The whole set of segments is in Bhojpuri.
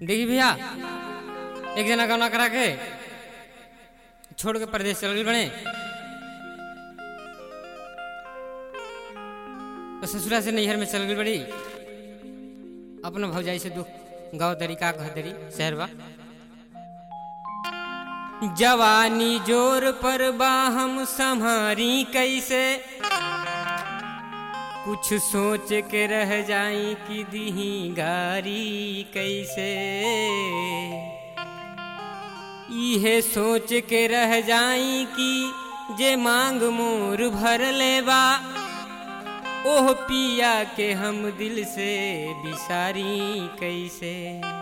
देखी भैया एक जना गौना करा के छोड़ के परदेश चल गई बने तो ससुरा से नैहर में चल गई बड़ी अपना भौजाई से दुख गाँव दरी का कह दरी शहर बा जवानी जोर पर बा हम संहारी कैसे कुछ सोच के रह जाई कि दीही गारी कैसे इहे सोच के रह जाई कि जे मांग मोर भर लेबा ओह पिया के हम दिल से बिसारी कैसे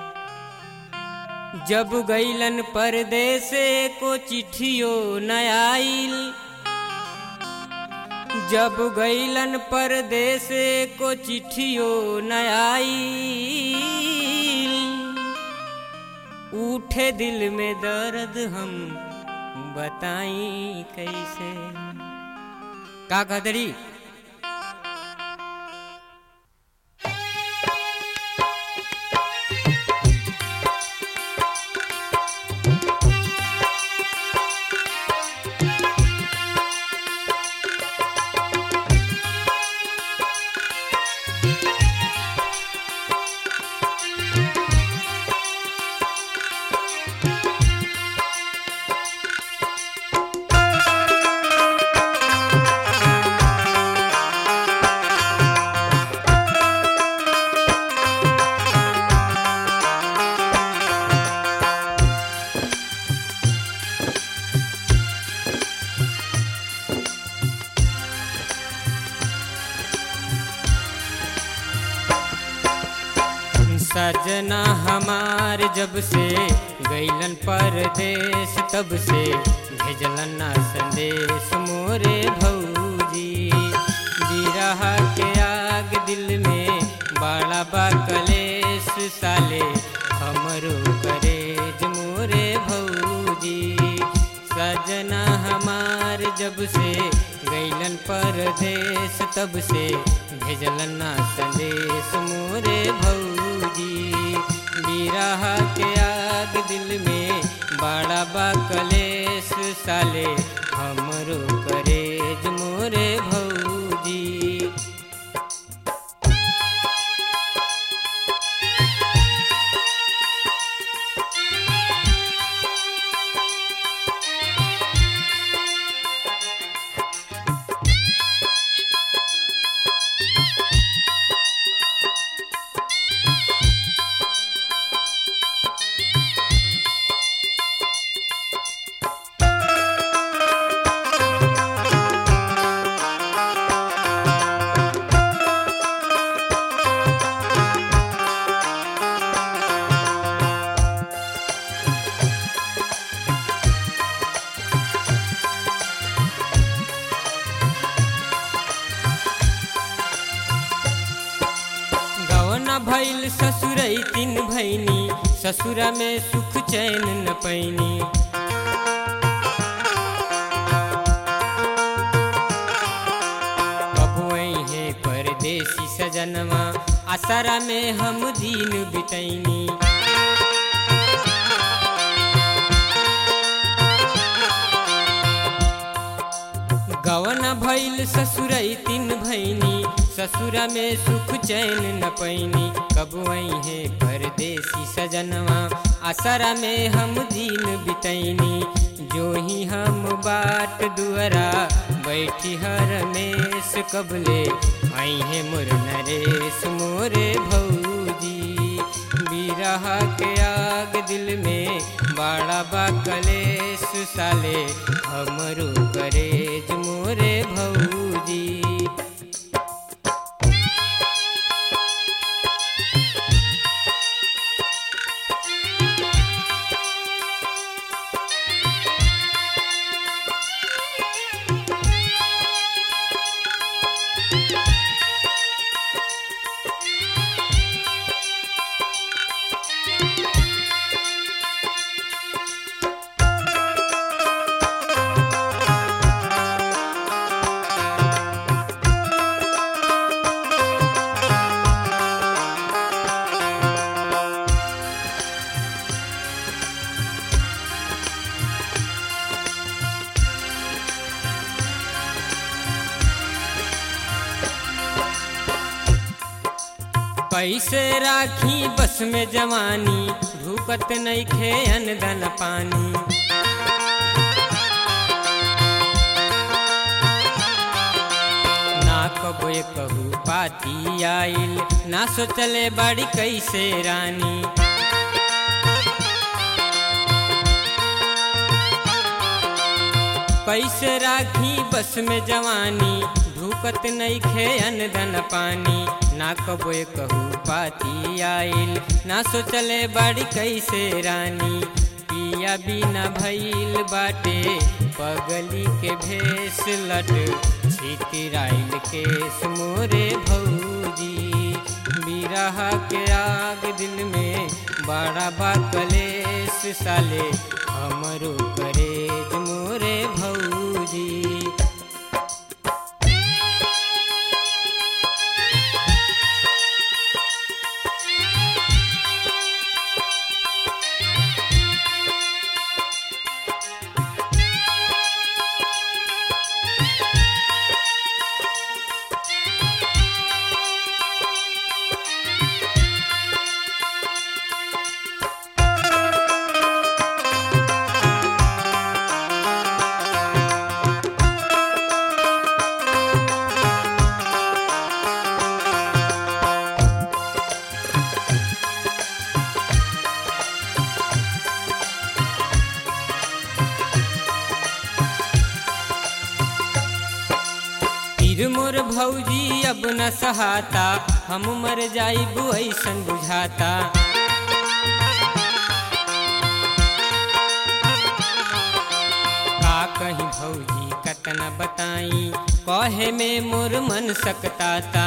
जब गईलन परदेसे को चिट्ठियो न आइल जब गईलन परदेसे को चिट्ठियो न आइल उठे दिल में दर्द हम बताई कैसे का कहतरी सजना हमार जब से गईलन परदेश तब से भेजलन ना संदेश मोरे भौजी बिरह के आग दिल में बड़ा बा कलेश साले हमरो करेज मोरे भौजी सजना हमार जब से गईलन परदेश तब से भेजलन ना संदेश मोरे भौजी बिरह के आग दिल में बड़ा बा कलेश साले हमरो करेज मोरे भौजी गवना भैल ससुरई तीन भैनी ससुरा में सुख चैन न पैनी बबुआई है परदेसी सजनवा असरा में हम दिन बितैनी गवन भैल ससुरई तीन भैनी ससुरा में सुख चैन न पैनी कबुआई है परदेसी सजनवा असरा में हम दिन बितैनी जो ही हम बाट दुअरा बैठी हर मेस कबले आई है मोर नरेश मोरे भौजी बिरह के आग दिल में बड़ा बा कलेश साले हमरो करेज मोरे भौजी कैसे राखी बस में जवानी ढूकत नहीं खे अनदन पानी ना कबो कहू पाती आइल ना सोचले बड़ी कैसे रानी कैसे राखी बस में जवानी ढूकत नहीं खे अनदन पानी ना कबो कहू पाती आइल ना सोचले बड़ी कैसे रानी पिया बिना भइल बाटे पगली के भेस लट छितराइल केस मोरे भौजी बिरह के आग दिल में बड़ा बा कलेस साले हमरो करेज मोरे भौजी पीर मोर भौजी अब न सहाता हम मर जाइबू ऐसन बुझाता का कहीं भौजी कतना बताई कहे में मोर मन सकताता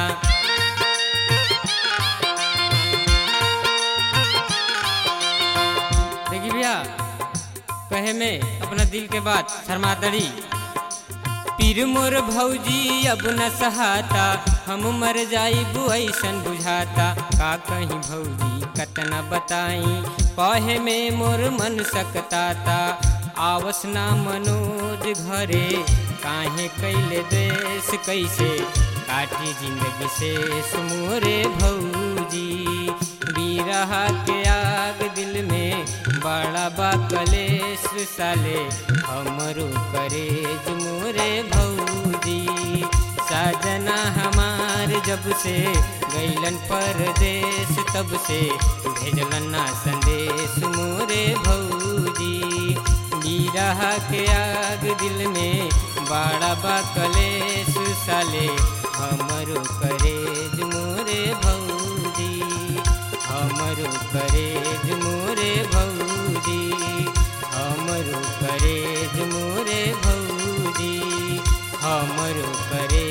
देखी भैया कहे में अपना दिल के बात शर्मातड़ी पीर मोर भौजी अब न सहाता हम मर जाइबू ऐसन बुझाता का कहीं भौजी कतना बताई कहे में मोर मन सकताता आवस ना मनोज घरे काहे कैले देश कैसे काटी जिंदगी से मोरे भौजी बीरह के आग दिल में बड़ा बा कलेश साले हमरो करेज मोरे भौजी साजना हमार जब से गैलन परदेश तब से भेजलन ना संदेश मोरे भौजी बीरह के आग दिल में बड़ा बा कलेश साले हमरो करेज मोरे भौजी हमरो करेज मोरे भौजी हमरो करेज मोरे भौजी हमरो करे